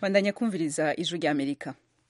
bandanya kumviriza ijwi rya amerika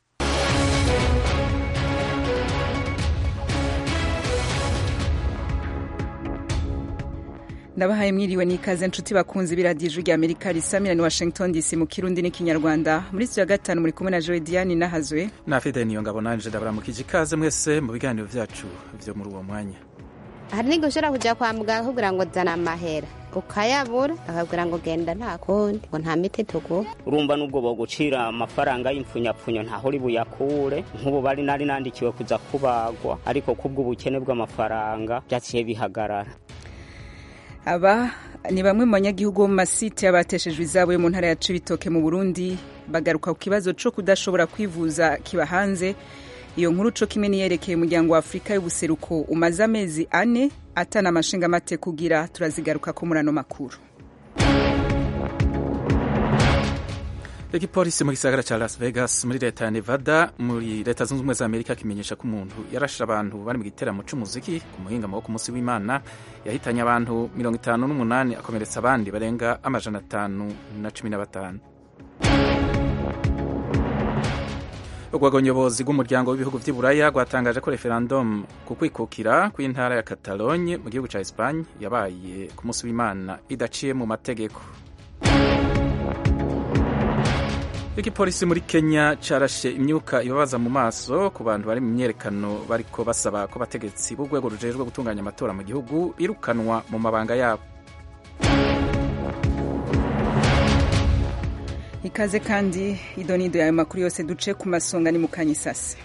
ndabahaye mwiriwe n'ikaze nshuti bakunzi b'iradiyo ijwi rya amerika risamira ni washington dc mu kirundi n'ikinyarwanda muri studio ya gatanu muri kumwe na joe diane nahazwe nafite niyo ngabo nanje ndabaramukije ikaze mwese mu biganiro vyacu vyo muri uwo mwanya hari n'igihe ushobora kujya kwa muganga akubwira ngo zana amahera ukayabura akabwira ngo genda nta kundi ngo nta miti tuguha urumva n'ubwo bogucira amafaranga y'impfunyapfunyo ntaho uri buyakure nk'ubu bari nari nandikiwe kuza kubagwa ariko kubw'ubukene bw'amafaranga byaciye bihagarara aba ni bamwe mu banyagihugu bo mu masite y'abateshejwe izabo yo mu ntara ya cibitoke mu burundi bagaruka ku kibazo co kudashobora kwivuza kiba hanze iyo nkuru co kimwe niyerekeye umuryango wa afurika y'ubuseruko umaze amezi ane atana amashinga amate kugira turazigaruka ko muri ano makuru igipolisi mu gisagara ca las vegas muri leta ya nevada muri leta zunze ubumwe za amerika kimenyesha ko umuntu yarashe abantu bari mu giteramo c'umuziki ku muhingamo wo ku munsi w'imana yahitanye abantu mirongo itanu n'umunani akomeretsa abandi barenga amajana atanu na cumi na batanu urwego nyobozi rw'umuryango w'ibihugu vy'i buraya rwatangaje ko referendum ku kwikukira kw'intara ya catalogne mu gihugu ca espagne yabaye ku munsi w'imana idaciye mu mategeko igipolisi muri kenya carashe imyuka ibabaza mu maso ku bantu bari mu myerekano bariko basaba ko abategetsi b'urwego rujejwe gutunganya amatora mu gihugu birukanwa mu mabanga yabo ikaze kandi idonido yawe makuru yose duce ku masonga ni mukanya isase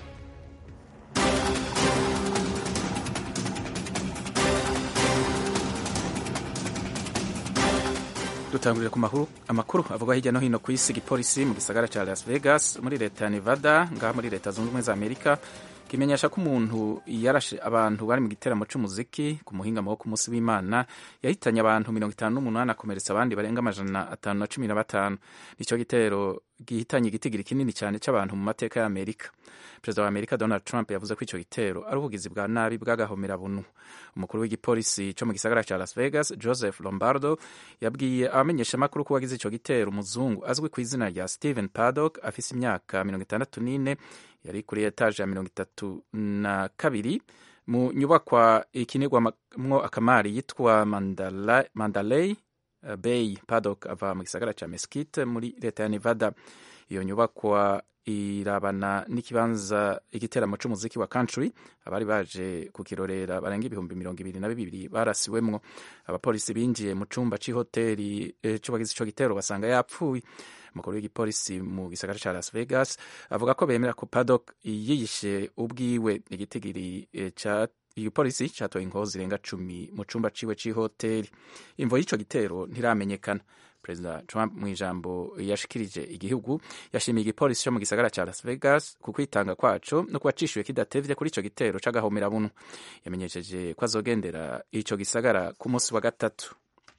dutangurire ku makuru amakuru avuga hirya no hino ku isi igipolisi mu gisagara ca las vegas muri leta ya nevada ngaha muri leta zunze ubumwe za amerika kimenyesha ko umuntu yarashe abantu bari mu giteramo c'umuziki ku muhingamo wo ku munsi w'imana yahitanye abantu mirongo itanu n'umunani akomeretsa abandi barenga amajana atanu na cumi na batanu nico gitero gihitanye igitigiri kinini cyane c'abantu mu mateka ya amerika perezida wa amerika donald trump yavuze ko ico gitero ari ubugizi bwa nabi bw'agahomerabunu umukuru w'igipolisi co mu gisagara ca las vegas joseph lombardo yabwiye abamenyeshamakuru ko wagize ico gitero umuzungu azwi ku izina rya stephen paddock afise imyaka mirongo itandatu n'ine yari kuri etaje ya mirongo itatu na kabiri mu nyubakwa ikinirwamwo akamari yitwa mandalay bay paddock ava mu gisagara ca mesquite muri leta ya nevada iyo nyubakwa irabana n'ikibanza igiteramo c'umuziki wa country abari baje kukirorera barenga ibihumbi mirongo ibiri na bibiri barasiwemwo abapolisi binjiye mu cumba c'ihoteli eh, c'uwagize ico gitero basanga yapfuye umukuru w'igipolisi mu gisagara ca las vegas avuga ko bemera ko padok yiyishe ubwiwe igitigiri eh, ca igipolisi catoye inkoho zirenga cumi mu cumba ciwe c'ihoteli imvo y'ico gitero ntiramenyekana perezida trump mu ijambo yashikirije igihugu yashimiye igipolisi cyo mu gisagara ca las vegas ku kwitanga kwaco no kuba cishuye kidatevye kuri ico gitero c'agahomerabunu yamenyesheje ko azogendera ico gisagara ku munsi wa gatatu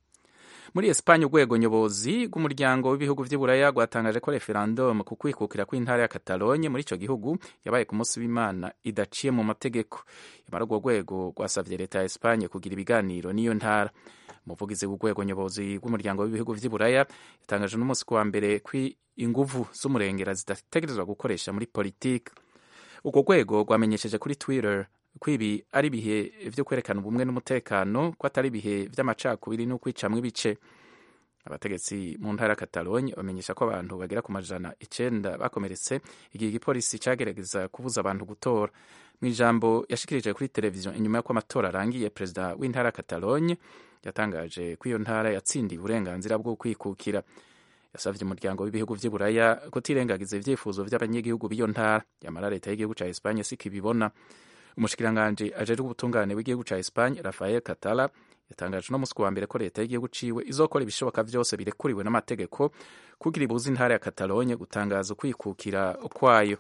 muri espanye urwego nyobozi rw'umuryango w'ibihugu vy'i buraya rwatangaje ko referendum ku kwikukira kw'intara ya catalogne muri ico gihugu yabaye ku munsi w'imana idaciye mu mategeko yamara urwo rwego rwasavye leta ya espanye kugira ibiganiro n'iyo ntara umuvugizi w'urwego nyobozi rw'umuryango w'ibihugu vy'i buraya yatangaje n'umunsi kuwa mbere ko inguvu z'umurengera zidategerezwa gukoresha muri politiki urwo rwego rwamenyesheje kuri twitter ko ibi ari ibihe vyo kwerekana ubumwe n'umutekano ko atari ibihe vy'amacakubiri n'ukwicamwo ibice abategetsi mu ntara ya catalogne bamenyesha ko abantu bagera ku majana icenda bakomeretse igihe igipolisi cagerageza kubuza abantu gutora mu ijambo yashikirije kuri televiziyo inyuma y'uko amatora arangiye perezida w'intara ya catalogne yatangaje ko iyo ntara yatsindiye uburenganzira bwo kwikukira yasavye umuryango w'ibihugu vy'i buraya kutirengagiza ivyifuzo vy'abanyagihugu b'iyo ntara yamara leta y'igihugu ca espanye siko ibibona umushikiranganji ajejwe ubutungane bw'igihugu ca Espagne Rafael Catala yatangaje no musi wa mbere ko leta y'igihugu ciwe izokora ibishoboka vyose birekuriwe n'amategeko kugira ibuze intara ya Catalogne gutangaza ukwikukira kwayo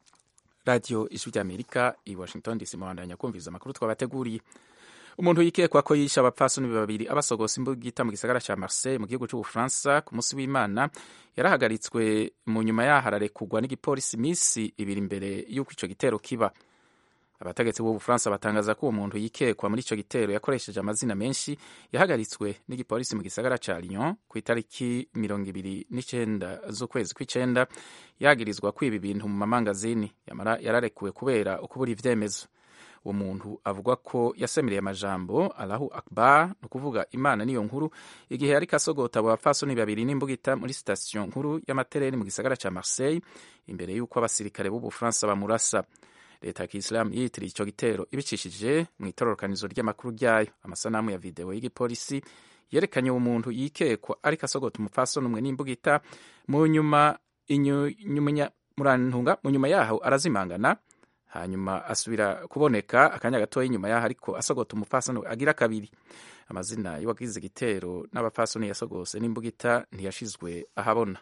radio ijwi ry'Amerika i Washington DC muhandanya kumviriza amakuru twabateguriye umuntu yikekwa ko yishe abapfasoni babiri abasogosa imbugita mu gisagara ca Marseille mu gihugu c'Ubufaransa ku munsi w'Imana yarahagaritswe mu nyuma yaho ararekugwa n'igipolisi imisi ibiri imbere y'uko ico gitero kiba abategetsi b'ubufaransa batangaza ko uwo muntu yikekwa muri icyo gitero yakoresheje amazina menshi yahagaritswe n'igipolisi mu gisagara ca lyon ku itariki mirongo ibiri n'icenda z'ukwezi kw'icenda yagirizwa kwiba ibintu mu mamangazini yamara yararekuwe kubera ukubura ivyemezo uwo muntu avuga ko yasemereye amajambo alahu akbar ni ukuvuga imana niyo nkuru igihe yariko asogota abo bapfasoni babiri n'imbugita muri sitasiyo nkuru y'amatereni mu gisagara ca marseille imbere y'uko abasirikare b'ubufaransa bamurasa leta ya kisilamu yiyitiriye icyo gitero ibicishije mu itororokanizo ry'amakuru ryayo amasanamu ya videwo y'igipolisi yerekanye uwo muntu yikekwa ariko asogota umupfasoni umwe n'imbugita mu nyuma murantunga mu nyuma yaho arazimangana hanyuma asubira kuboneka akanya gatoya inyuma yaho ariko asogota umupfasoni agira kabiri amazina y'uwagize igitero n'abapfasoni yasogose n'imbugita ntiyashizwe ahabona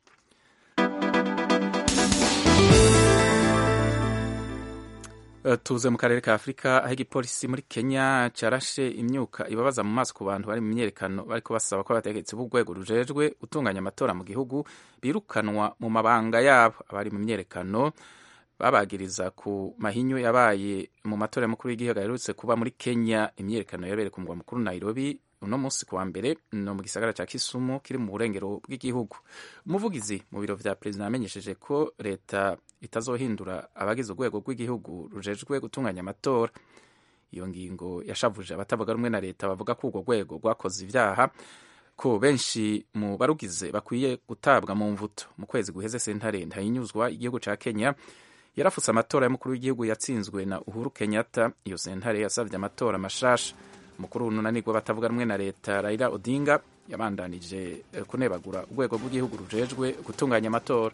tuze mu karere ka afurika aho igipolisi muri kenya carashe imyuka ibabaza mu maso ku bantu bari mu myerekano bariko basaba ko abategetsi b'urwego rujejwe gutunganya amatora mu gihugu birukanwa mu mabanga yabo abari mu myerekano babagiriza ku mahinyu yabaye mu matora y'umukuru w'igihugu aherutse kuba muri kenya imyerekano yabereye ku mugwa mukuru nairobi uno munsi kuwa mbere no mu gisagara ca kisumu kiri mu burengero bw'igihugu umuvugizi mu biro vya perezida yamenyesheje ko leta itazohindura abagize urwego rw'igihugu rujejwe gutunganya amatora iyo ngingo yashavuje abatavuga rumwe na leta bavuga ko urwo rwego rwakoze ivyaha ko benshi mu barugize bakwiye gutabwa mu mvuto mu kwezi guheze sentare ntayinyuzwa igihugu ca kenya yarafutse amatora y'umukuru w'igihugu yatsinzwe na uhuru kenyatta iyo sentare yasavye amatora mashasha umukuru w'ununanirwa batavuga rumwe na leta raila odinga yabandanije kunebagura urwego rw'igihugu rujejwe gutunganya amatora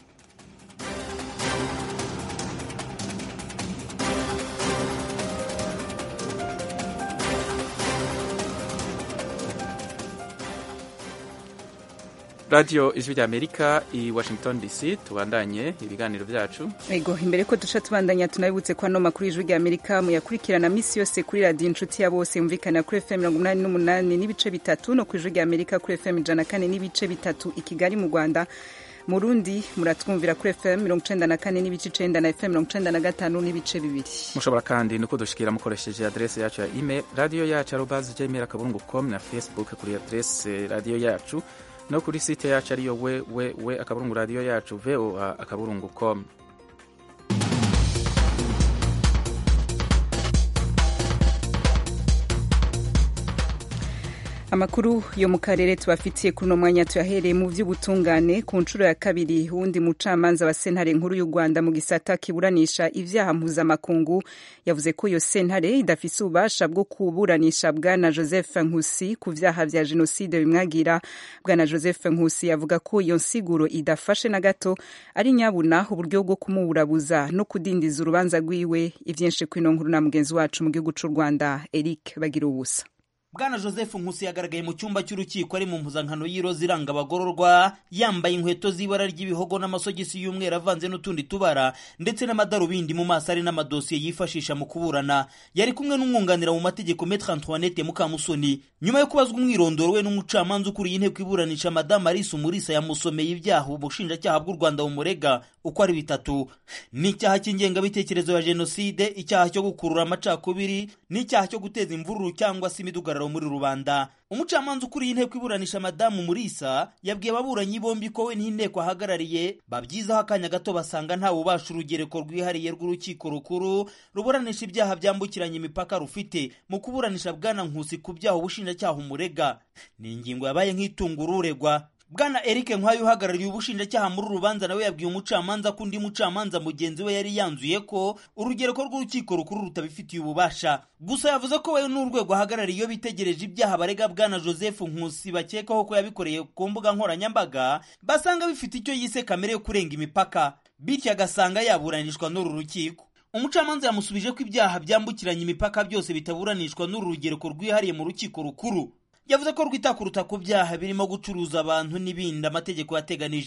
radiyo ijwi rya amerika i washington dc tubandanye ibiganiro byacu ego imbere ko duca tubandanya tunabibutse ko ano makuru y'ijwi rya amerika muyakurikirana minsi yose kuri radiyo inshuti ya bose yumvikana kuri fm mirongo inani n'umunani n'ibice bitatu no ku ijwi rya amerika kuri fm ijana kane n'ibice bitatu i kigali mu rwanda mu rundi muratwumvira kuri fm mirongo icenda na kane n'ibice icenda na fm mirongo icenda na gatanu n'ibice bibiri mushobora kandi no kudushikira mukoresheje adrese yacu ya email radiyo yacu arobazi gmail akaburungu com na facebook kuri adrese radiyo yacu no kuri site yacu ariyo we we we akaburungu radiyo yacu voa akaburungu com amakuru yo mu karere tubafitiye kuri uno mwanya tuyahereye mu by'ubutungane ku nshuro ya kabiri wundi mucamanza wa sentare nkuru y'u rwanda mu gisata kiburanisha ibyaha mpuzamakungu yavuze ko iyo sentare idafise ububasha bwo kuburanisha bwana joseph nkusi ku vyaha vya jenoside bimwagira bwana joseph nkusi avuga ko iyo nsiguro idafashe na gato ari nyabuna uburyo bwo kumuburabuza no kudindiza urubanza rwiwe ivyinshi kwino nkuru na mugenzi wacu mu gihugu c'u rwanda eric bagira ubusa bwana joseph nkusi yagaragaye mu cyumba cy'urukiko ari mu mpuzankano y'iroza iranga abagororwa yambaye inkweto z'ibara ry'ibihogo n'amasogisi y'umweru avanze n'utundi tubara ndetse n'amadarubindi mu maso ari n'amadosiye yifashisha mu kuburana yari kumwe n'umwunganira mu mategeko metre antoinette mukamusoni nyuma yo kubazwa umwirondoro we n'umucamanza ukuriye inteko iburanisha madamu arisa umurisa yamusomeye ibyaha ubushinjacyaha bw'u rwanda bumurega uko ari bitatu ni icyaha cy'ingengabitekerezo ya jenoside icyaha cyo gukurura amacakubiri n'icyaha cyo guteza imvururu cyangwa se imidugararo muri rubanda umucamanza ukuriye inteko iburanisha madamu murisa yabwiye ababuranyi bombi ko we n'inteko ahagarariye babyizaho akanya gato basanga nta bubasha urugereko rwihariye rw'urukiko rukuru ruburanisha ibyaha byambukiranya imipaka rufite mu kuburanisha bwana nkusi ku byaha ubushinjacyaha umurega ni ingingo yabaye nk'itunga ururegwa bwana eric nkwayo uhagarariye ubushinjacyaha muri uru rubanza nawe yabwiye umucamanza ko undi mucamanza mugenzi we yari yanzuye ko urugereko rw'urukiko rukuru rutabifitiye ububasha gusa yavuze ko we n'urwego ahagarariye iyo bitegereje ibyaha barega bwana joseph nkusi bakekaho ko yabikoreye ku mbuga nkoranyambaga basanga bifite icyo yise kamere yo kurenga imipaka bityo agasanga yaburanishwa n'uru rukiko umucamanza yamusubije ko ibyaha byambukiranya imipaka byose bitaburanishwa n'uru rugereko rwihariye mu rukiko rukuru yavuze ko rwita kuruta ku byaha birimo gucuruza abantu n'ibindi amategeko yateganije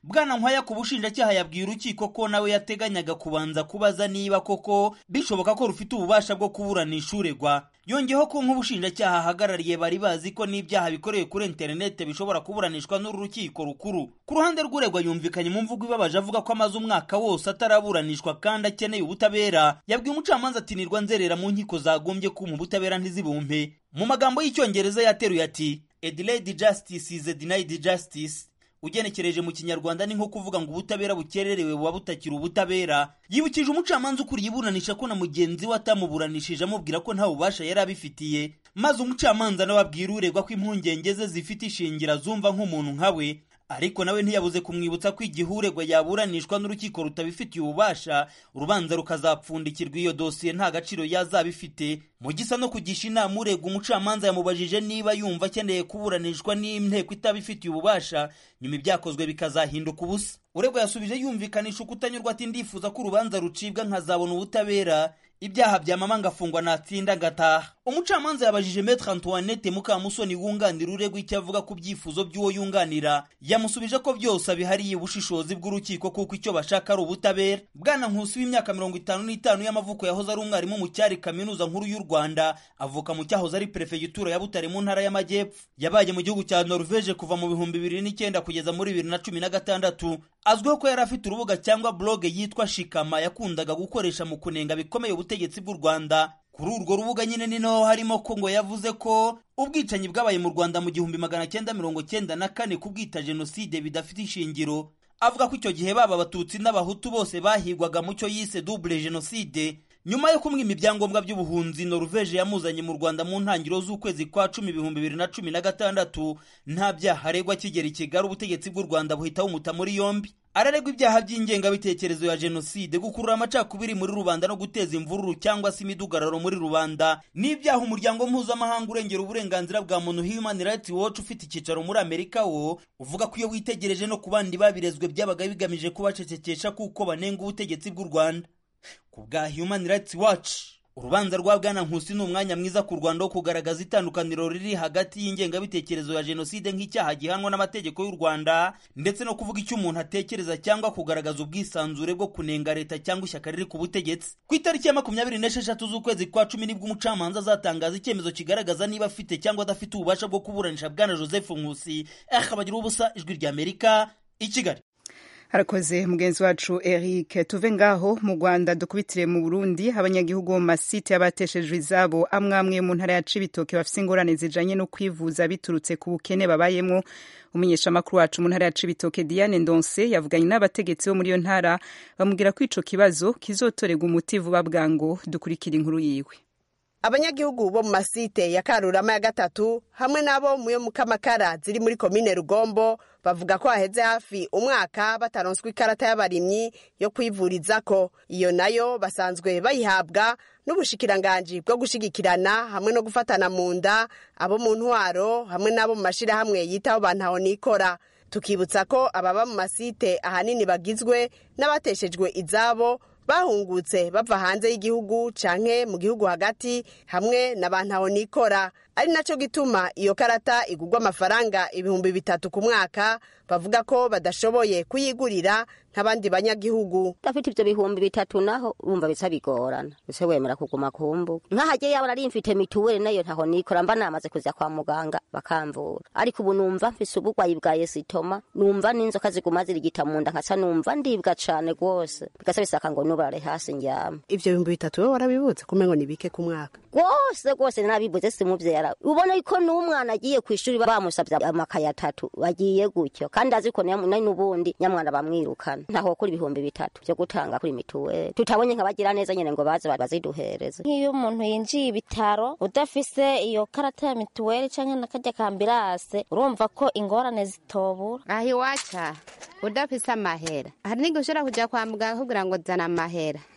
bwana nkwaya ku bushinjacyaha yabwiye urukiko ko nawe yateganyaga kubanza kubaza niba koko bishoboka ko rufite ububasha bwo kuburanisha uregwa yongeyeho ko nk'ubushinjacyaha ahagarariye bari bazi ko n'ibyaha bikorewe kuri interinete bishobora kuburanishwa n'uru rukiko rukuru ku ruhande rw'uregwa yumvikanye mu mvugo ibabaje avuga ko amaze umwaka wose ataraburanishwa kandi akeneye ubutabera yabwiye umucamanza ati nirwa nzerera mu nkiko zagombye kuma ubutabera ntizibumpe mu magambo y'icyongereza yateruye ati a delayed justice is a denied justice ugenekereje mu kinyarwanda ni nko kuvuga ngo ubutabera bukererewe buba butakiri ubutabera yibukije umucamanza ukuriye iburanisha ko na mugenzi we atamuburanishije amubwira ko nta bubasha yari abifitiye maze umucamanza nawe abwira uregwa ko impungenge ze zifite ishingira zumva nk'umuntu nka we ariko nawe ntiyabuze kumwibutsa ko igihe uregwa yaburanishwa n'urukiko rutabifitiye ububasha urubanza rukazapfundikirwa iyo dosiye nta gaciro yazaba ifite mu gisa no kugisha inama uregwa umucamanza yamubajije niba yumva akeneye kuburanishwa n'inteko itabifitiye ububasha nyuma ibyakozwe bikazahinduka ubusa uregwa yasubije yumvikanisha ukutanyurwa ati ndifuza ko urubanza rucibwa nkazabona ubutabera ibyaha byamama ngafungwa natsinda ngataha umucamanza yabajije metre antoinette mukamusoni wunganira uregwa icyo avuga ku byifuzo by'uwo yunganira yamusubije ko byose abihariye ubushishozi bw'urukiko kuko icyo bashaka ari ubutabera bwana nkusi w'imyaka mirongo itanu n'itanu y'amavuko yahoze ari umwarimu mu cyari kaminuza nkuru y'u rwanda avuka mu cyahoze ari perefegitura ya butare mu ntara y'amajyepfo yabaye mu gihugu cya norvege kuva mu bihumbi bibiri n'icyenda kugeza muri bibiri na cumi na gatandatu azwiho ko yari afite urubuga cyangwa blog yitwa shikama yakundaga gukoresha mu kunenga bikomeye ubutegetsi bw'u rwanda kuri urwo rubuga nyine ni naho harimo ko ngo yavuze ko ubwicanyi bwabaye mu rwanda mu gihumbi magana cyenda mirongo cyenda na kane kubwita jenoside bidafite ishingiro avuga ko icyo gihe baba abatutsi n'abahutu bose bahigwaga mu cyo yise double jenoside nyuma yo kumwima ibyangombwa by'ubuhunzi noruveje yamuzanye mu rwanda mu ntangiriro z'ukwezi kwa cumi ibihumbi bibiri na cumi na gatandatu nta byaha aregwa kigera i kigali ubutegetsi bw'u rwanda buhita bumuta muri yombi araregwa ibyaha by'ingengabitekerezo ya jenoside gukurura amacakubiri muri rubanda no guteza imvururu cyangwa se imidugararo muri rubanda n'ibyaha umuryango mpuzamahanga urengera uburenganzira bwa muntu human rights watch ufite icyicaro muri amerika wo uvuga ko iyo witegereje no ku bandi babirezwe byabaga bigamije kubacecekesha kuko banenga ubutegetsi bw'u rwanda ku bwa human rights watch urubanza rwa bwana nkusi ni umwanya mwiza ku rwanda wo kugaragaza itandukaniro riri hagati y'ingengabitekerezo ya jenoside nk'icyaha gihanwa n'amategeko y'u rwanda ndetse no kuvuga icyo umuntu atekereza cyangwa kugaragaza ubwisanzure bwo kunenga leta cyangwa ishyaka riri ku butegetsi ku itariki ya makumyabiri n'esheshatu z'ukwezi kwa cumi nibwo umucamanza azatangaza icyemezo kigaragaza niba afite cyangwa adafite ububasha bwo kuburanisha bwana joseph nkusi akabagira ubusa ijwi ry'amerika i kigali harakoze mugenzi wacu eric tuve ngaho mu rwanda dukubitire mu burundi abanyagihugu bo mu masite y'abateshejwe izabo amwe amwe mu ntara ya cibitoke bafite ingorane zijanye no kwivuza biturutse ku bukene babayemwo umumenyeshamakuru wacu mu ntara ya cibitoke diane ndonse yavuganye n'abategetsi bo muri iyo ntara bamubwira ko ico kibazo kizotorerwa umuti vuba bwango dukurikira inkuru yiwe abanyagihugu bo mu masite ya karurama ya gatatu hamwe n'abo mu yo mu kamakara ziri muri komine rugombo bavuga ko haheze hafi umwaka bataronswa ikarata y'abarimyi yo kwivurizako iyo nayo basanzwe bayihabwa n'ubushikiranganji bwo gushigikirana hamwe no gufatana mu nda abo mu ntwaro hamwe n'abo mu mashirahamwe yitaho bantaho nikora tukibutsa ko ababa mu masite ahanini bagizwe n'abateshejwe izabo bahungutse bava hanze y'igihugu canke mu gihugu hagati hamwe na bantaho nikora ari naco gituma iyo karata igurwa amafaranga ibihumbi bitatu ku mwaka bavuga ko badashoboye kuyigurira nk'abandi banyagihugu udafite ivyo bihumbi bitatu naho urumva bica bigorana ese wemera kuguma kumbu nk'ahagiye yabona ari mfite mituweli nayo ntaho nikora mba namaze kuja kwa muganga bakamvura ariko ubu numva mfise ubugwayi bwa yesitoma numva n'inzoka ziguma zirigita mu nda nkaca numva ndibwa cane rwose bigasa bisaka ngo nubarare hasi ndyama ivyo bihumbi bitatu wewe warabibutse kumengo ni bike ku mwaka rwose rwose nabibuze simuvyera ubona yuko n'umwana agiye kw'ishuri bamusavye amakaye atatu bagiye gutyo kandi azi ko nari n'ubundi nyamwana bamwirukana ntaho kuri ibihumbi bitatu vyo gutanga kuri mituweli tutabonye nkabagira neza nyene ngo baze baziduhereze nk'iyo umuntu yinjiye ibitaro udafise iyo karata ya mituweli canke nakarya kambirase urumva ko ingorane zitobura aho iwaca udafise amahera hari n'igihe ushobora kuja kwa muganga kugira ngo zana amahera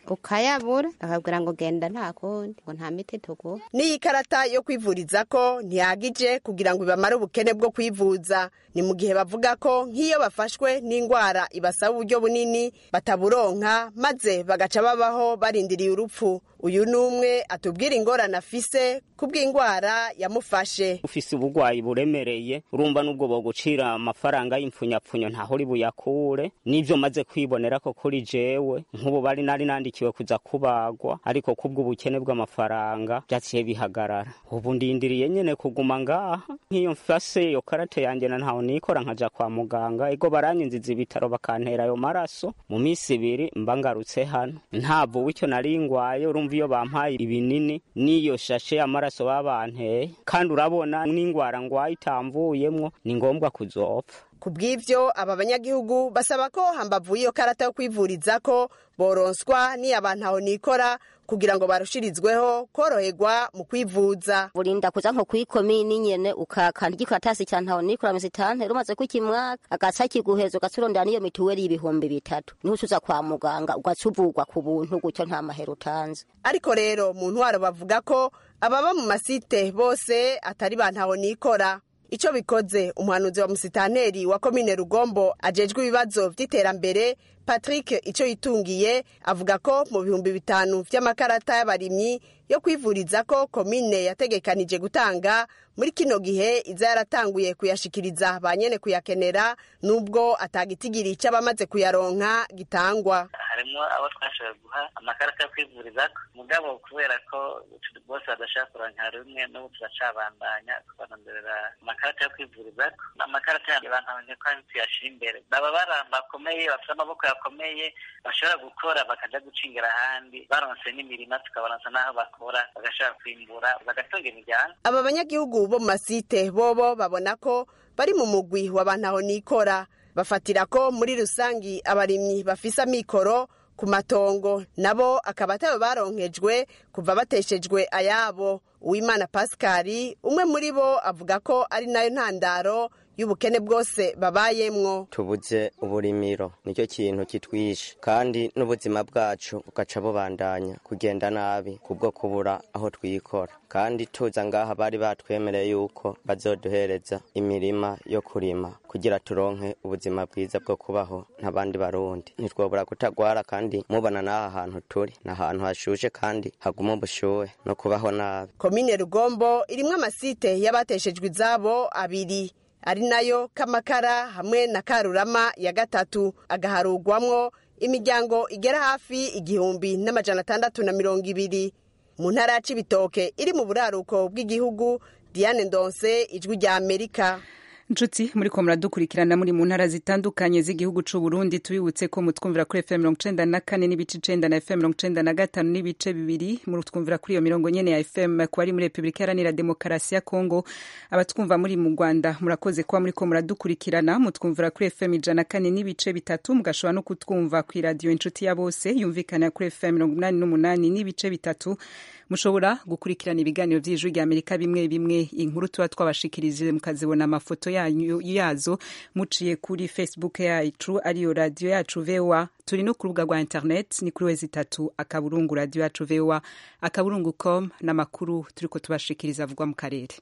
ukayabura bakabwira ngo genda nta kundi ngo nta miti tuguha n'iyi karata yo kwivuriza ko ntihagije kugira ngo ibamare ubukene bwo kwivuza ni mu gihe bavuga ko nk'iyo bafashwe n'indwara ibasaba uburyo bunini bataburonka maze bagaca babaho barindiriye urupfu uyu ni umwe atubwira ingorane afise kubw'indwara yamufashe ufise ubugwayi buremereye urumva n'ubwo bogucira amafaranga y'impfunyapfunyo ntaho uri buyakure n'ivyo maze kwibonera ko kuri jewe nk'ubu bari nari nandikiwe kuza kubagwa ariko kubw'ubukene bw'amafaranga vyaciye bihagarara ubu ndindiriye nyene kuguma ngaha nk'iyo mfase iyo karate yanje na ntaho nikora nkaja kwa muganga ego baranyinziza ibitaro bakantera ayo maraso mu minsi ibiri mba ngarutse hano ntabwo w'icyo nari ngwaye urumva iyo bampaye ibinini n'iyo shashe amaraso babanteye kandi urabona n'ingwara ngwaye itamvuyemwo ni ngombwa kuzopfa ku bw'ivyo aba banyagihugu basaba ko hambavu y'iyo karata yo kwivuriza ko boronswa n'iyo abantu aho nikora kugira ngo barushirizweho koroherwa mu kwivuza burinda kuza nko kwikomini nyene ukakanda igikaratasi ca ntaho nikora misitante rumaze kukimwaka agaca kiguheza ugaca urondera n'iyo mituweli y'ibihumbi bitatu niho ucuza kwa muganga ugaca uvugwa ku buntu gutyo nta mahera utanze ariko rero mu ntwaro bavuga ko ababa mu masite bose atari ba ntaho nikora icyo bikoze umuhanuzi wa musitanteri wa komine rugombo ajejwe ibibazo by'iterambere patrick icyo yitungiye avuga ko mu bihumbi bitanu by'amakarata y'abarimyi yo kwivuriza ko komine yategekanije gutanga muri kino gihe iza yaratanguye kuyashikiriza ba nyene kuyakenera nubwo atagitigiri cy'abamaze kuyaronka gitangwa harimo abo twashoboye guha amakarita yo kwivuriza mugabo kubera ko bose badashaka kuronka rumwe n'ubu turacabandanya tubanonderera amakarita yo kwivuriza amakarita yanjye bantabonye ko tuyashira imbere baba baramba bakomeye bafite amaboko yakomeye bashobora gukora bakaja gucingira ahandi baronse n'imirima tukabaronsa n'aho bakora bagashobora kwimbura bagatunga imiryango aba banyagihugu bo mu masite bobo babona ko bari mu mugwi w'abantu aho nikora bafatira ko muri rusangi abarimyi bafise amikoro ku matongo nabo akaba atayo baronkejwe kuva bateshejwe ayabo uwimana pasikari umwe muri bo avuga ko ari nayo ntandaro y'ubukene bwose babayemwo tubuze uburimiro nicyo kintu kitwishe kandi n'ubuzima bwacu bugaca bubandanya kugenda nabi kubwo kubura aho twikora kandi tuza ngaha bari batwemereye yuko bazoduhereza imirima yo kurima kugira turonke ubuzima bwiza bwo kubaho nk'abandi barundi ntitwobura kutagwara kandi mubona n'aha hantu turi ni ahantu hashushe kandi haguma ubushuhe no kubaho nabi komine rugombo irimwo amasite y'abateshejwe izabo abiri ari nayo kamakara hamwe na karurama ya gatatu agaharugwamwo imiryango igera hafi igihumbi n'amajana atandatu na mirongo ibiri mu ntara ya cibitoke iri mu buraruko bw'igihugu diane ndonse ijwi rya amerika nshuti muri ko muradukurikirana muri mu ntara zitandukanye z'igihugu c'u Burundi tubibutse ko mutwumvira kuri FM mirongo icenda na kane n'ibice icenda na FM mirongo icenda na gatanu n'ibice bibiri murutwumvira kuri iyo mirongo nyene ya FM ku bari muri Repubulika Iharanira Demokarasi ya Kongo abatwumva muri mu Rwanda murakoze kuba muri ko muradukurikirana mutwumvira kuri FM ijana na kane n'ibice bitatu mugashobora no kutwumva ku iradiyo inshuti ya bose yumvikana kuri FM mirongo umunani n'umunani n'ibice bitatu mushobora gukurikirana ibiganiro by'ijwi rya amerika bimwe bimwe inkuru tuba twabashikirije mukazibona amafoto yazo muciye kuri facebook yacu ariyo radiyo yacu voa turi no ku rubuga rwa internet ni kuri wezi itatu akaburungu radiyo yacu voa akaburungu com n'amakuru turiko tubashikiriza avugwa mu karere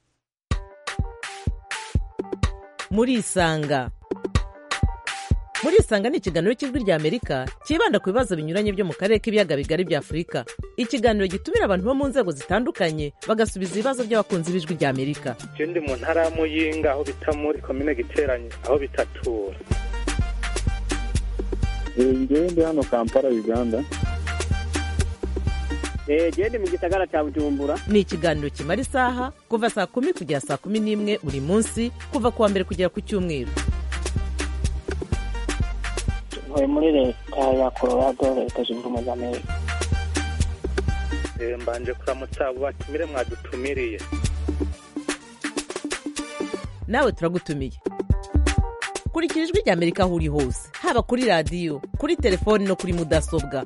murisanga murisanga ni ikiganiro cy'ijwi rya amerika cyibanda ku bibazo binyuranye byo mu karere k'ibiyaga bigari bya afurika ikiganiro gitumira abantu bo mu nzego zitandukanye bagasubiza ibibazo by'abakunzi b'ijwi rya amerika je ndi mu ntara ya muyinga aho bita muri komine giteranye aho bitatura ngewe ndi hano kampala uganda gende mu gisagara cya bujumbura ni ikiganiro kimara isaha kuva saa kumi kugera saa kumi n'imwe buri munsi kuva ku wa mbere kugera ku cyumweru ntuye muri leta ya colorado leta zunze ubumwe za amerika mbanje kuramutsa abo batumire mwadutumiriye nawe turagutumiye kurikira ijwi rya amerika aho uri hose haba kuri radiyo kuri telefoni no kuri mudasobwa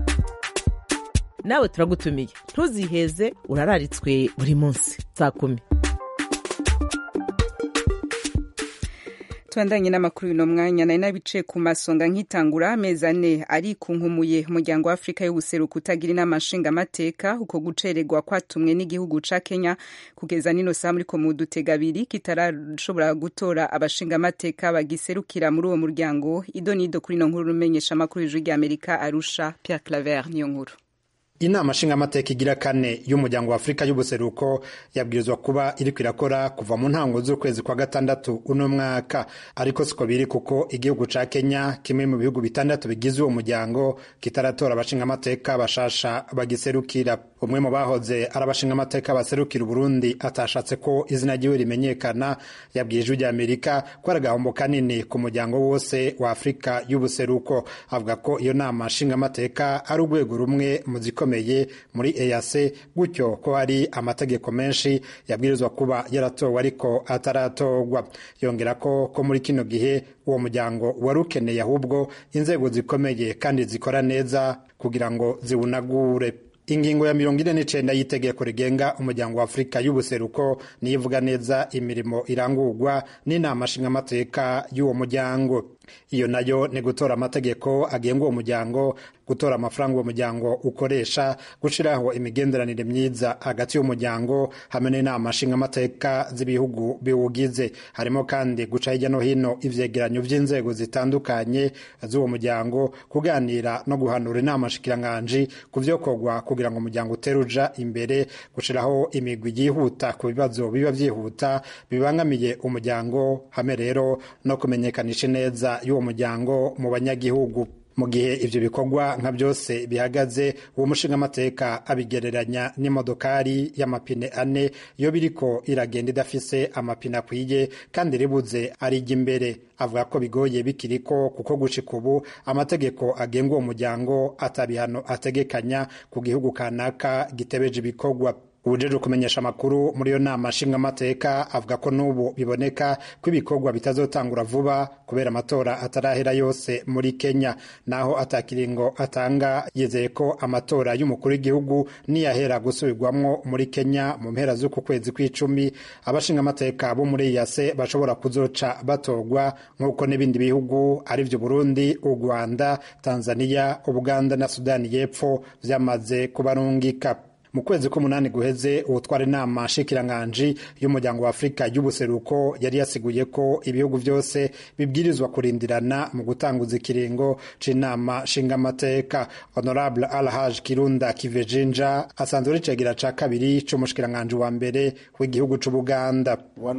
nawe turagutumiye ntuziheze urararitswe buri munsi saa kumi tubandanye n'amakuru y'uno mwanya nari nabicaye ku masonga nkitangura amezi ane arikunkumumuye umuryango wa afurika y'ubuseruko utagira inama nshingamateka uko gucererwa kwatumwe n'igihugu ca kenya kugeza nino saa muri ko mu dutega abiri kitarashobora gutora abashingamateka bagiserukira muri uwo muryango ido n'ido kuri ino nkuru rumenyesha amakuru y'ijwi ry'amerika arusha pierre claver niyo nkuru inama nshingamateka igira kane y'umuryango wa afurika y'ubuseruko yabwirizwa kuba iriko irakora kuva mu ntango z'ukwezi kwa gatandatu uno mwaka ariko siko biri kuko igihugu ca kenya kimwe mu bihugu bitandatu bigize uwo muryango kitaratora abashingamateka bashasha bagiserukira umwe mu bahoze ari abashingamateka baserukira uburundi atashatse ko izina ryiwe rimenyekana yabwiye ijwi ry'amerika ko ari agahombo kanini ku muryango wose wa afurika y'ubuseruko avuga ko iyo nama nshingamateka ari urwego rumwe mu zikomeye ikomeye muri EAC gutyo ko hari amategeko menshi yabwirizwa kuba yaratowe ariko ataratorwa yongera ko ko muri kino gihe uwo muryango wari ukeneye ahubwo inzego zikomeye kandi zikora neza kugira ngo ziwunagure ingingo ya mirongo ine n'icenda y'itegeko rigenga umuryango wa afurika y'ubuseruko niyo ivuga neza imirimo irangurwa n'inama nshingamateka y'uwo muryango iyo nayo ni gutora amategeko agenga uwo muryango gutora amafaranga uwo muryango ukoresha gushyiraho imigenderanire myiza hagati y'umuryango hamwe n'inama nshingamateka z'ibihugu biwugize harimo kandi guca hirya no hino ivyegeranyo vy'inzego zitandukanye z'uwo muryango kuganira no guhanura inama nshikiranganji ku vyokorwa kugira ngo umuryango utere uja imbere gushiraho imigwi yihuta ku bibazo biba vyihuta bibangamiye umuryango hamwe rero no kumenyekanisha neza y'uwo muryango mu banyagihugu mu gihe ivyo bikorwa nka byose bihagaze uwo mushingamateka abigereranya n'imodokari y'amapine ane iyo biriko iragenda idafise amapine akwiye kandi ribuze arijya imbere avuga ko bigoye bikiriko kuko gushika ubu amategeko agenga uwo muryango atabihano ategekanya ku gihugu kanaka gitebeje ibikorwa ubujeje kumenyesha amakuru muri iyo nama nshingamateka avuga ko n'ubu biboneka ko ibikorwa bitazotangura vuba kubera amatora atarahera yose muri kenya naho atakiringo atanga yizeye ko amatora y'umukuru w'igihugu niyahera gusubirwamwo muri kenya mu mpera z'uku kwezi kw'icumi abashingamateka bo muri yase bashobora kuzoca batorwa nk'uko n'ibindi bihugu ari vyo burundi u rwanda tanzania ubuganda na sudani y'epfo vyamaze kubarungika mu kwezi k'umunani guheze uwutwara inama nshikiranganji y'umuryango wa afurika y'ubuseruko yari yasiguye ko ibihugu byose bibwirizwa kurindirana mu gutanguza ikiringo c'inama nshingamateka honorable alhaj kirunda kivejinja asanzwe ari cegera ca kabiri c'umushikiranganji wa mbere w'igihugu c'ubuganda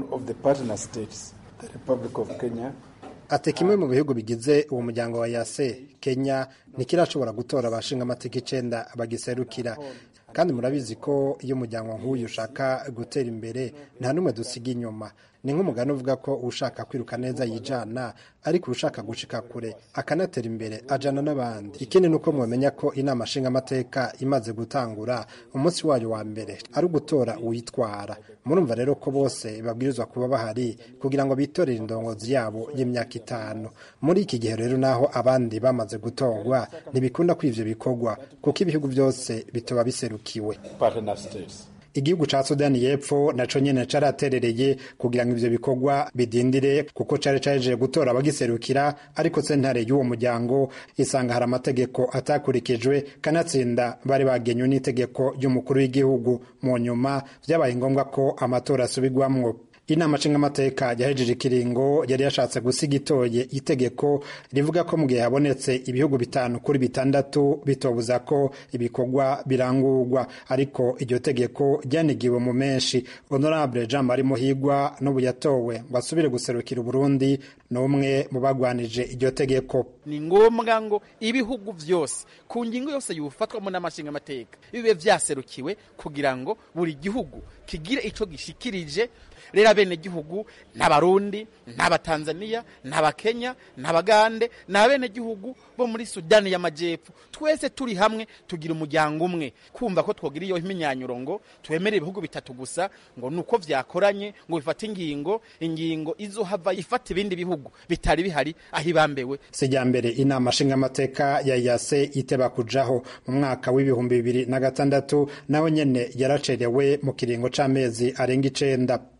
ati kimwe mu bihugu bigize uwo muryango wa yase kenya ntikirashobora gutora abashingamateka icenda bagiserukira kandi murabizi ko iyo umuryango nk'uyu ushaka gutera imbere nta n'umwe dusiga inyuma ni nk'umugani uvuga ko ushaka kwiruka neza yijana ariko ushaka gushika kure akanatera imbere ajana n'abandi ikindi ni uko mumenya ko inama nshingamateka imaze gutangura umunsi wayo wa mbere ari ugutora uwitwara murumva rero ko bose babwirizwa kuba bahari kugira ngo bitorere indongozi yabo y'imyaka itanu muri iki gihe rero naho abandi bamaze gutorwa ntibikunda ko ivyo bikorwa kuko ibihugu byose bitoba biserukiwe igihugu ca sudani y'epfo naco nyene caraterereye kugira ngo ivyo bikorwa bidindire kuko cari caje gutora abagiserukira ariko sentare y'uwo muryango isanga hari amategeko atakurikijwe kanatsinda bari bagenywe n'itegeko ry'umukuru w'igihugu mu nyuma vyabaye ngombwa ko amatora asubirwamwo inama nshingamateka yahejeje ikiringo yari yashatse gusiga itoye itegeko rivuga ko mu gihe habonetse ibihugu bitanu kuri bitandatu bitobuza ko ibikorwa birangurwa ariko iryo tegeko ryanigiwe mu menshi honorable jean marie muhigwa n'ubu yatowe ngo asubire guserukira uburundi n'umwe mu bagwanije iryo tegeko ni ngombwa ngo ibihugu vyose ku ngingo yose yufatwamo n'amashingamateka bibe vyaserukiwe kugira ngo buri gihugu kigire ico gishikirije rero abenegihugu n'abarundi n'abatanzaniya n'abakenya n'abagande n'abenegihugu bo muri sudani y'amajyepfo twese turi hamwe tugira umuryango umwe kumva ko twogira iyo imyinyanyuro ngo twemere ibihugu bitatu gusa ngo ni uko vyakoranye ngo bifate ingingo ingingo izohava ifata ibindi bihugu bitari bihari aho ibambewe sijya mbere inama nshingamateka ya yase iteba kujaho mu mwaka w'ibihumbi bibiri na gatandatu nawe nyene yaracerewe mu kiringo c'amezi arenga icenda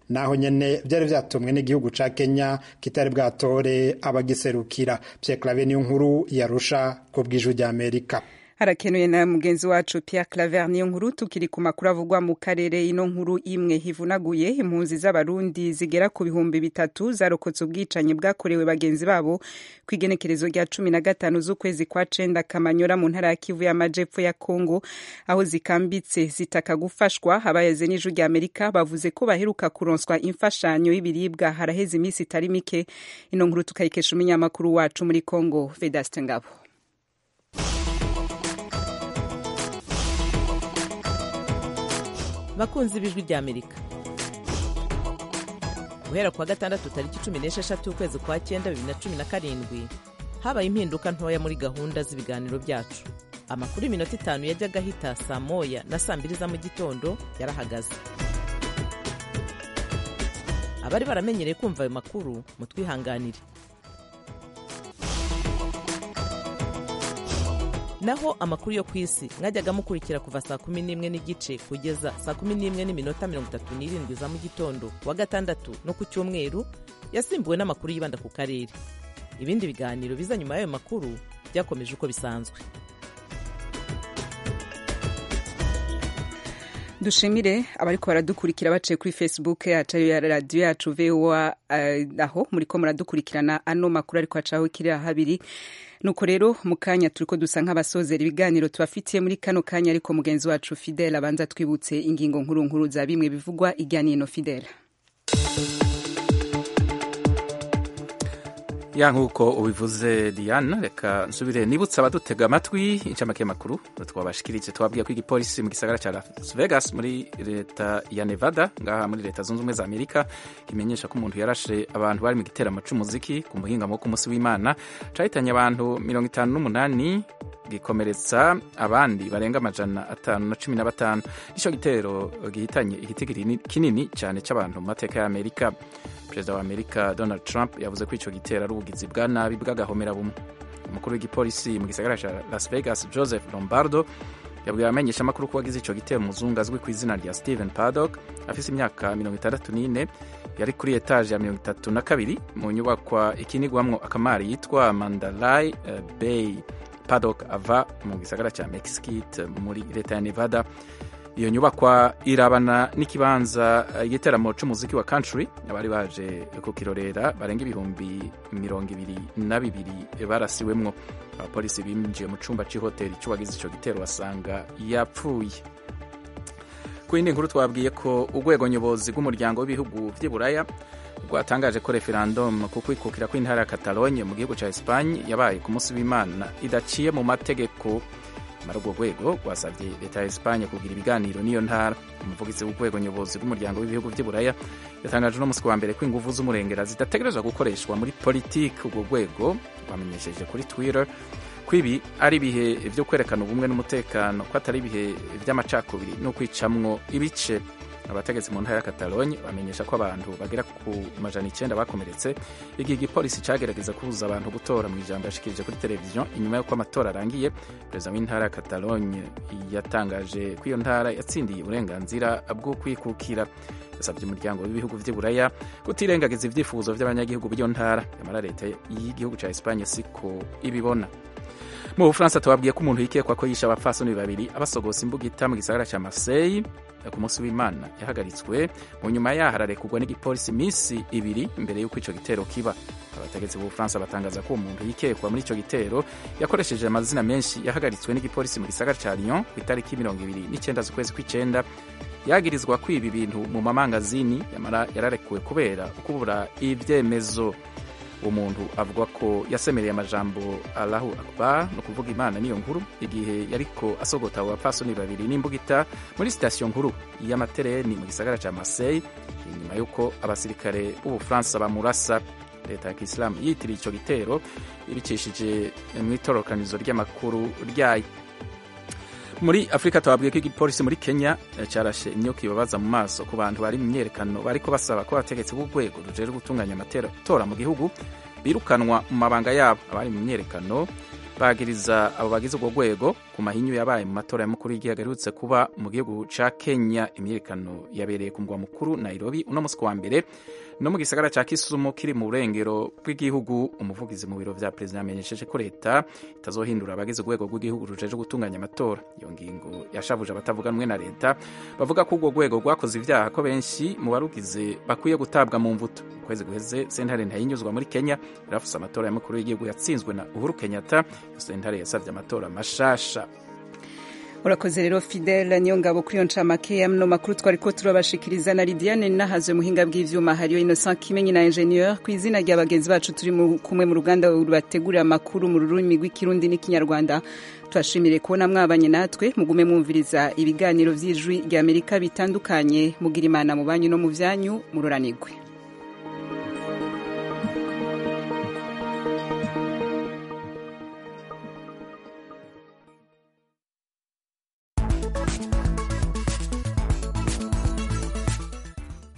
naho nyene vyari vyatumwe n'igihugu ca kenya kitari bwatore abagiserukira pierre clave niyo nkuru yarusha ku bw'ijwi rya amerika harakenuye na mugenzi wacu Pierre Claver niyo nkuru tukiri ku makuru avugwa mu karere ino nkuru imwe hivunaguye impunzi z'abarundi zigera ku bihumbi bitatu zarokotse ubwicanyi bwakorewe bagenzi babo ku igenekerezo rya cumi na gatanu z'ukwezi kwa cenda kamanyora mu ntara ya kivu y'amajepfo ya kongo aho zikambitse zitaka gufashwa abayaze n'ijwi rya amerika bavuze ko baheruka kuronswa imfashanyo y'ibiribwa haraheze iminsi itari mike ino nkuru tukayikesha umunyamakuru wacu muri kongo vedaste ngabo bakunzi b'ijwi rya amerika guhera kuwa gatandatu tariki cumi n'esheshatu ukwezi kwa cyenda bibiri na cumi na karindwi habaye impinduka ntoya muri gahunda z'ibiganiro byacu amakuru y'iminota itanu yajyaga ahita saa moya na saa mbiri za mu gitondo yarahagaze abari baramenyereye kumva ayo makuru mutwihanganire naho amakuru yo ku isi mwajyaga mukurikira kuva saa kumi n'imwe n'igice kugeza saa kumi n'imwe n'iminota mirongo itatu n'irindwi za mu gitondo wa gatandatu no ku cyumweru yasimbuwe n'amakuru yibanda ku karere ibindi biganiro biza nyuma y'ayo makuru byakomeje uko bisanzwe dushimire abariko baradukurikira baciye kuri facebook yacu ya radiyo yacu voa uh, aho muriko muradukurikirana ano makuru ariko hacaho kiriya habiri nuko rero mu kanya turiko dusa nk'abasozera ibiganiro tubafitiye muri kano kanya ariko mugenzi wacu fidele abanza twibutse ingingo nkuru nkuru za bimwe bivugwa irya nino fidele ya nk'uko ubivuze diane reka nsubire nibutse abadutega amatwi incamake y'amakuru twabashikirije twabwiye ko igipolisi mu gisagara cya las vegas muri leta ya nevada ngaha muri leta zunze ubumwe za amerika kimenyesha ko umuntu yarashe abantu bari mu giteramo c'umuziki ku muhingamo ku munsi w'imana cahitanye abantu mirongo itanu n'umunani gikomeretsa abandi barenga amajana atanu na cumi na batanu nico gitero gihitanye igitigiri kinini cyane c'abantu mu mateka y'amerika perezida wa amerika donald trump yavuze ko ico gitero ari ubugizi bwa nabi bw'agahomera bumwe umukuru w'igipolisi mu gisagara ca las vegas joseph lombardo yabwiye abamenyesha amakuru ko wagize ico gitero umuzungu azwi ku izina rya stephen paddock afise imyaka mirongo itandatu n'ine yari kuri etaje ya mirongo itatu na kabiri mu nyubakwa ikinigwamwo akamari yitwa mandalay uh, bay paddock ava mu gisagara ca mexikit muri leta ya nevada iyo nyubakwa irabana n'ikibanza igiteramo c'umuziki wa country abari baje kukirorera barenga ibihumbi mirongo ibiri na bibiri barasiwemwo abapolisi binjiye mu cumba c'ihoteli c'uwagize ico gitero basanga yapfuye ku yindi nkuru twabwiye ko urwego nyobozi rw'umuryango w'ibihugu vy'iburaya rwatangaje ko referendum ku kwikukira kw'intara ya catalogne mu gihugu ca espagne yabaye ku munsi w'imana idaciye mu mategeko mara urwo rwego rwasabye leta ya espagne kugira ibiganiro n'iyo ntara umuvugizi w'urwego nyobozi rw'umuryango w'ibihugu by'iburaya yatangaje uno musi wa mbere ko inguvu z'umurengera zidategerezwa gukoreshwa muri politiki urwo rwego rwamenyesheje kuri twitter ko ibi ari ibihe byo kwerekana ubumwe n'umutekano ko atari ibihe by'amacakubiri no kwicamwo ibice abategetsi mu ntara ya catalogne bamenyesha ko abantu bagera ku majana icyenda bakomeretse igihe igipolisi cyagerageza kubuza abantu gutora mu ijambo yashikirije kuri televiziyo inyuma y'uko amatora arangiye perezida w'intara ya catalogne yatangaje ko iyo ntara yatsindiye uburenganzira bwo kwikukira yasabye umuryango w'ibihugu by'iburaya kutirengagiza ibyifuzo by'abanyagihugu b'iyo ntara nyamara leta y'igihugu cya espagne siko ibibona mu bufaransa tubabwiye ko umuntu yikekwa ko yishe abapfasoni babiri abasogosa imbugita mu gisagara cya marseille ku munsi w'imana yahagaritswe mu nyuma yaho ararekugwa n'igipolisi iminsi ibiri imbere y'uko ico gitero kiba abategetsi b'ubufaransa batangaza ko uwo muntu yikekwa muri ico gitero yakoresheje amazina menshi yahagaritswe n'igipolisi mu gisagara ca lyon ku itariki mirongo ibiri n'icenda z'ukwezi kw'icenda yagirizwa kwiba ibintu mu mamangazini yamara yararekuwe kubera ukubura ivyemezo uwo muntu avuga ko yasemereye amajambo allahu akbar no kuvuga imana niyo nkuru igihe yariko asogota abo bapfasoni babiri n'imbugita muri sitasiyo nkuru y'amatereni mu gisagara ca marseille inyuma y'uko abasirikare b'ubufaransa bamurasa leta ya kisilamu yitiriye ico gitero ibicishije mw'itororokanizo ry'amakuru ryayo muri afurika twabwiye ko igipolisi muri kenya carashe imyuka ibabaza mu maso ku bantu bari mu myerekano bariko basaba ko abategetsi b'urwego rujejwe gutunganya amatora mu gihugu birukanwa mu mabanga yabo abari mu myerekano bagiriza abo bagize urwo rwego ku mahinyu yabaye mu matora y'umukuru w'igihugu aherutse kuba mu gihugu ca kenya imyiyerekano yabereye ku mugwa mukuru nairobi uno musi wa mbere no mu gisagara ca kisumu kiri mu burengero bw'igihugu umuvugizi mu biro vya perezida yamenyesheje ko leta itazohindura abagize urwego rw'igihugu rujeje gutunganya amatora iyo ngingo yashavuje abatavuga rumwe na leta bavuga ko urwo rwego rwakoze ivyaha ko benshi mu barugize bakwiye gutabwa mu mvuto mu kwezi guheze sentare ntayinyuzwa muri kenya yarafuse amatora y'umukuru w'igihugu yatsinzwe na uhuru kenyatta iyo sentare yasavye amatora mashasha urakoze rero fidele niyo ngabo kuri iyo ncamake ya mno makuru twari ko turabashikiriza na lidiane nahazwe muhinga bw'ivyuma hariyo innocent kimenyi na ingenieur ku izina rya bagenzi bacu turi kumwe mu ruganda rubategurira amakuru mu rurimi rw'ikirundi n'ikinyarwanda turashimire kubona mwabanye natwe mugume mwumviriza ibiganiro vy'ijwi ry'amerika bitandukanye mugira imana mu banyu no mu vyanyu mururanirwe